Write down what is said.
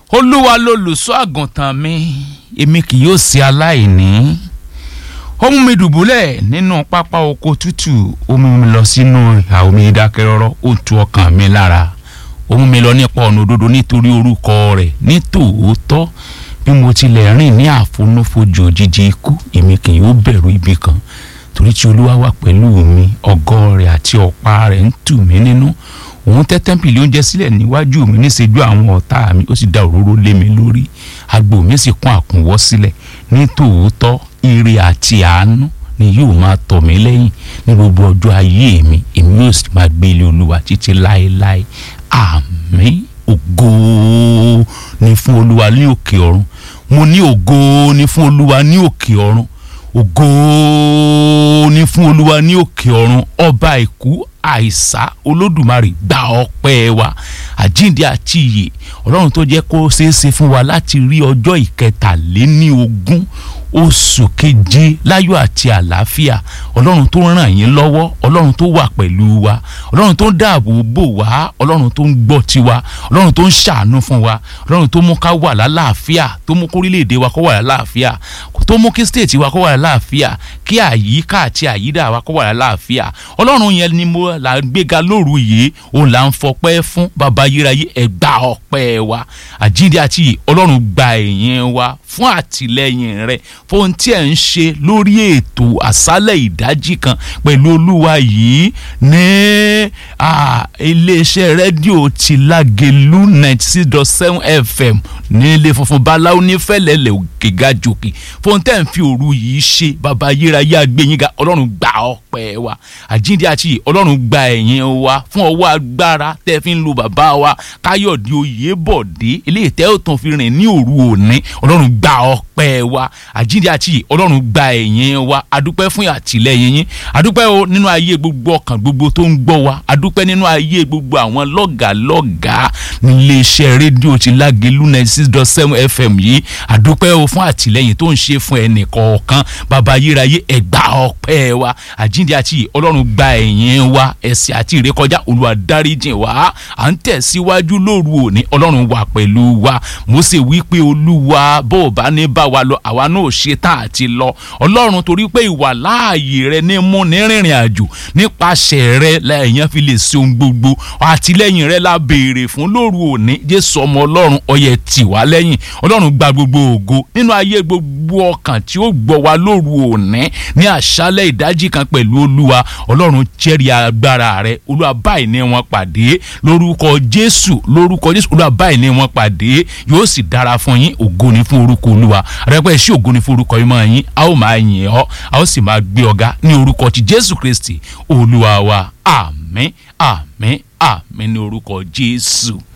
olúwa lolùṣọ́ àgùntàn mi èmi kì yóò ṣe aláìní ó mú mi dùbúlẹ̀ nínú pápá oko tútù ó mú mi lọ sínú ìhà omi ìdákẹ́rọ́rọ́ ó tu ọkàn mi lára ó mú mi lọ nípa ọ̀nà òdodo nítorí orúkọ rẹ̀ ní tòótọ́ bí mo tilẹ̀ rìn ní àfonúfojì òjijì ikú èmi kì yóò bẹ̀rù ibi kan torí tí olúwa wà pẹ̀lú mi ọ̀gọ́ rẹ̀ àti ọ̀pá rẹ̀ ń tù mí nínú òun tẹ́ tẹ́ḿpìlì oúnjẹ sílẹ̀ níwájú mi níṣẹ́jú àwọn ọ̀tá mi ó sì da òróró lé mi lórí agbo mi sì kún àkúnwọ́ sílẹ̀ ní tòótọ́ ire àti àánú ni yóò máa tọ̀ mí lẹ́yìn ní gbogbo ọjọ́ ayé mi èmi yóò sì máa gbé ilé olúwa títí láéláé àmín ògo ni fún olúwa ní òkè ọ̀run mo ní ògo ni fún olúwa ní òkè ọ̀run ògo ni fún olúwa ní òkè ọ̀run ọba ìkú àìsà olódùmarè gba ọpẹ́ wa àjíǹde àti ìyè ọlọ́run tó jẹ́ kó ṣeé ṣe fún wa láti rí ọjọ́ ìkẹtàléní ogún oṣù keje láyọ̀ àti àlàáfíà ọlọ́run tó ràn yín lọ́wọ́ ọlọ́run tó wà pẹ̀lú wa ọlọ́run tó ń dáàbò bò wá ọlọ́run tó ń gbọ́ tiwa ọlọ́run tó ń ṣàánú fún wa ọlọ́run tó mú ká wà lálàáfíà tó mú kórílẹ̀-èdè wa kó wà lálàáfíà tó mú kí stéètì wa kó wà lálàáfíà kí àyíká àti àyídà wa kó wà lálàáfíà ọlọ́run yẹn ni mo là ń gbéga lóru yìí òun là ń fọpẹ́ fún baba yíráyé ẹgbà ọpẹ́ wa àjíǹde àti ọlọ́run gba ẹ̀yìn wa fún àtìlẹ́yìn rẹ̀ fóun tí ẹ̀ ń ṣe lórí ètò àṣálẹ̀ ìdájí kan pẹ̀lú olúwa yìí ní iléeṣẹ́ rédíò ti lágẹ̀lú ninety six dot seven fm ní ilé funfun báláwo ní fẹ́lẹ́lẹ̀ òkè gàjòkè fóun tẹ́ ń fi òru yìí ṣe bàbá yíráyé àgbẹ̀yìnga ọlọ́run gba ọpẹ́ wa àjíǹde àti ọlọ́run gba ẹ̀yìn wa fún ọwọ́ agbára tẹ́ fi ń lo bàbá wa káyọ̀dé oyèbọ̀dé eléyìí tẹ́ ò tún fi rìn ní òru òní ọlọ́run gba ọpẹ́ wa àjíǹde àti ọlọ́run gba ẹ̀yìn wa adúpẹ́ fún àtìlẹ́yìn yín adúpẹ́ o nínú ayé gbogbo ọkàn gbogbo tó ń gbọ́ wa adúpẹ́ nínú ayé gbogbo àwọn lọ́gàlọ́gà níléeṣẹ́ rédíò ti lágẹ̀lú ninety six dot seven fm yìí adúpẹ́ o fún àtìlẹ́yìn tó ń ṣe fún ẹnì kọ̀ọ̀kan bàbá yíráyé ẹ̀gbà ọpẹ́ wa àjíǹde àti ọlọ́run gba ẹ̀yìn wa ẹ̀ṣẹ̀ àti ìrékọjá olúwa dáríjìn wá à ń tẹ̀síwájú lóru òní ọlọ́run wà pẹ̀lú wa Mósè wí pé olúwa bó o bá ní bá wa lọ àwa náà ṣe tá àti lọ ọlọ́run torí pé ìwà láàyè rẹ ní mú ní rìnrìn àjò nípasẹ̀ rẹ lẹ́yìn fi lè ṣe ohun gbogbo àtìlẹ́yìn rẹ la béèrè fún lóru òní jésù ọmọ ọlọ́run ọyẹ tì wá lẹ́yìn ọlọ́run gba gbogbo ògo nínú ayé gbogbo ọkàn tí ó gbọ́ wa lóru òní ní àṣálẹ́ ìdájí kan pẹ̀lú olúwa ọlọ́run jẹ́rìí agbára rẹ olúwa báyìí ní wọn pàdé lórúkọ jésù lórúkọ jésù olúwa báyìí ní wọn pàdé yóò sì dára fún yín ògo ni fún orúkọ olúwa rẹpẹ sí ògo ni fún orúkọ yín mọ́ yín a ó máa yìn ọ́ a ó sì máa gbé ọ̀gá ní orúkọ ti jésù kristi olúwa wa àmín àmín àmín ní orúkọ jésù.